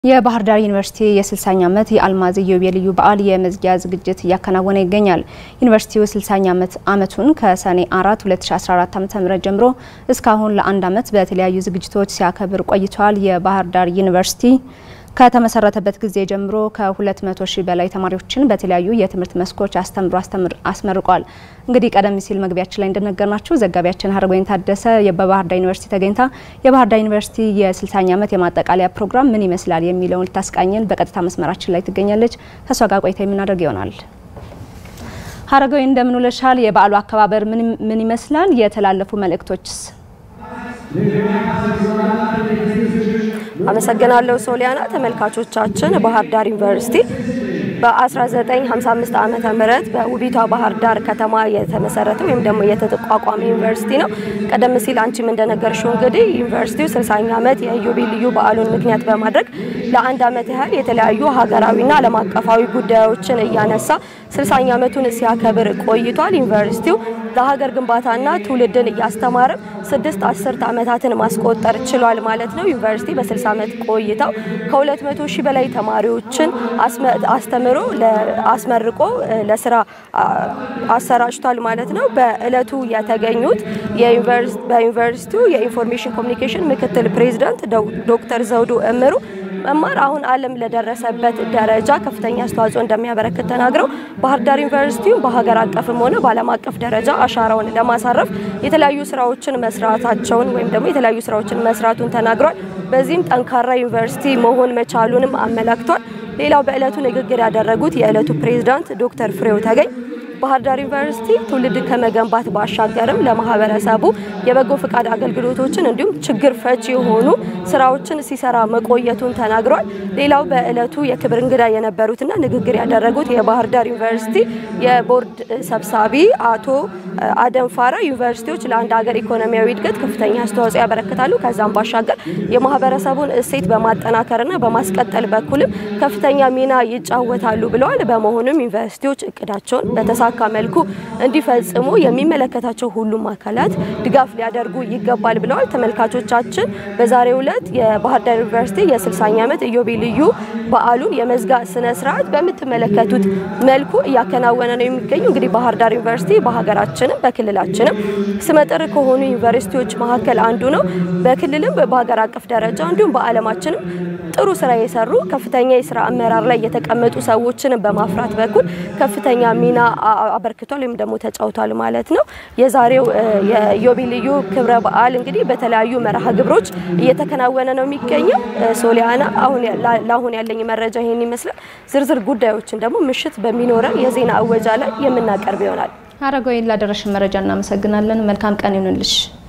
የባህር ዳር ዩኒቨርሲቲ የ60ኛ ዓመት የአልማዝ ኢዮቤልዩ በዓል የመዝጊያ ዝግጅት እያከናወነ ይገኛል። ዩኒቨርሲቲው 60ኛ ዓመቱን ከሰኔ 4 2014 ዓ.ም ጀምሮ እስካሁን ለአንድ ዓመት በተለያዩ ዝግጅቶች ሲያከብር ቆይቷል። የባህር ዳር ዩኒቨርሲቲ ከተመሰረተበት ጊዜ ጀምሮ ከ200 ሺህ በላይ ተማሪዎችን በተለያዩ የትምህርት መስኮች አስተምሮ አስመርቋል። እንግዲህ ቀደም ሲል መግቢያችን ላይ እንደነገርናችሁ ዘጋቢያችን ሀረጎይን ታደሰ በባህር ዳር ዩኒቨርሲቲ ተገኝታ የባህር ዳር ዩኒቨርሲቲ የ60ኛ ዓመት የማጠቃለያ ፕሮግራም ምን ይመስላል የሚለውን ልታስቃኘን በቀጥታ መስመራችን ላይ ትገኛለች። ከሷ ጋር ቆይታ የምናደርግ ይሆናል። ሀረጎይ እንደምን ውለሻል? የበዓሉ አከባበር ምን ይመስላል? የተላለፉ መልእክቶችስ? አመሰግናለሁ ሶሊያና። ተመልካቾቻችን ባህር ዳር ዩኒቨርሲቲ በ1955 ዓመተ ምህረት በውቢቷ ባህር ዳር ከተማ የተመሰረተ ወይም ደግሞ የተቋቋመ ዩኒቨርሲቲ ነው። ቀደም ሲል አንቺም እንደነገርሽው እንግዲህ ዩኒቨርሲቲው 60ኛ ዓመት የኢዮቤልዩ በዓሉን ምክንያት በማድረግ ለአንድ ዓመት ያህል የተለያዩ ሀገራዊና ዓለም አቀፋዊ ጉዳዮችን እያነሳ 60ኛ ዓመቱን ሲያከብር ቆይቷል። ዩኒቨርሲቲው ለሀገር ግንባታና ትውልድን እያስተማረ ስድስት አስርት ዓመታትን ማስቆጠር ችሏል ማለት ነው። ዩኒቨርሲቲ በ60 ዓመት ቆይታው ከ200 ሺህ በላይ ተማሪዎችን አስተምሮ አስመርቆ ለስራ አሰራጭቷል ማለት ነው። በእለቱ የተገኙት በዩኒቨርሲቲው የኢንፎርሜሽን ኮሚኒኬሽን ምክትል ፕሬዚዳንት ዶክተር ዘውዱ እምሩ መማር አሁን ዓለም ለደረሰበት ደረጃ ከፍተኛ አስተዋጽኦ እንደሚያበረክት ተናግረው ባህር ዳር ዩኒቨርሲቲውን በሀገር አቀፍም ሆነ በዓለም አቀፍ ደረጃ አሻራውን ለማሳረፍ የተለያዩ ስራዎችን መስራታቸውን ወይም ደግሞ የተለያዩ ስራዎችን መስራቱን ተናግሯል። በዚህም ጠንካራ ዩኒቨርሲቲ መሆን መቻሉንም አመላክቷል። ሌላው በእለቱ ንግግር ያደረጉት የእለቱ ፕሬዝዳንት ዶክተር ፍሬው ተገኝ ባህር ዳር ዩኒቨርሲቲ ትውልድ ከመገንባት ባሻገርም ለማህበረሰቡ የበጎ ፈቃድ አገልግሎቶችን እንዲሁም ችግር ፈቺ የሆኑ ስራዎችን ሲሰራ መቆየቱን ተናግሯል። ሌላው በእለቱ የክብር እንግዳ የነበሩትና ንግግር ያደረጉት የባህር ዳር ዩኒቨርሲቲ የቦርድ ሰብሳቢ አቶ አደም ፋራ ዩኒቨርሲቲዎች ለአንድ ሀገር ኢኮኖሚያዊ እድገት ከፍተኛ አስተዋጽኦ ያበረክታሉ፣ ከዛም ባሻገር የማህበረሰቡን እሴት በማጠናከርና በማስቀጠል በኩልም ከፍተኛ ሚና ይጫወታሉ ብለዋል። በመሆኑም ዩኒቨርሲቲዎች እቅዳቸውን በተሳ ካ መልኩ እንዲፈጽሙ የሚመለከታቸው ሁሉም አካላት ድጋፍ ሊያደርጉ ይገባል ብለዋል። ተመልካቾቻችን በዛሬው ዕለት የባህር ዳር ዩኒቨርሲቲ የ60ኛ ዓመት ኢዮቤልዩ በዓሉን የመዝጋ ስነ ስርዓት በምትመለከቱት መልኩ እያከናወነ ነው የሚገኙ። እንግዲህ ባህር ዳር ዩኒቨርሲቲ በሀገራችንም በክልላችንም ስመጥር ከሆኑ ዩኒቨርሲቲዎች መካከል አንዱ ነው። በክልልም በሀገር አቀፍ ደረጃ እንዲሁም በዓለማችንም ጥሩ ስራ የሰሩ ከፍተኛ የስራ አመራር ላይ የተቀመጡ ሰዎችን በማፍራት በኩል ከፍተኛ ሚና አበርክቷል ወይም ደግሞ ተጫውቷል ማለት ነው። የዛሬው የኢዮቤልዩ ክብረ በዓል እንግዲህ በተለያዩ መርሃ ግብሮች እየተከናወነ ነው የሚገኘው። ሶሊያና፣ አሁን ለአሁን ያለኝ መረጃ ይሄን ይመስላል። ዝርዝር ጉዳዮችን ደግሞ ምሽት በሚኖረን የዜና እወጃ ላይ የምናቀርብ ይሆናል። ሀረጎይን ላደረሽን መረጃ እናመሰግናለን። መልካም ቀን ይሁንልሽ።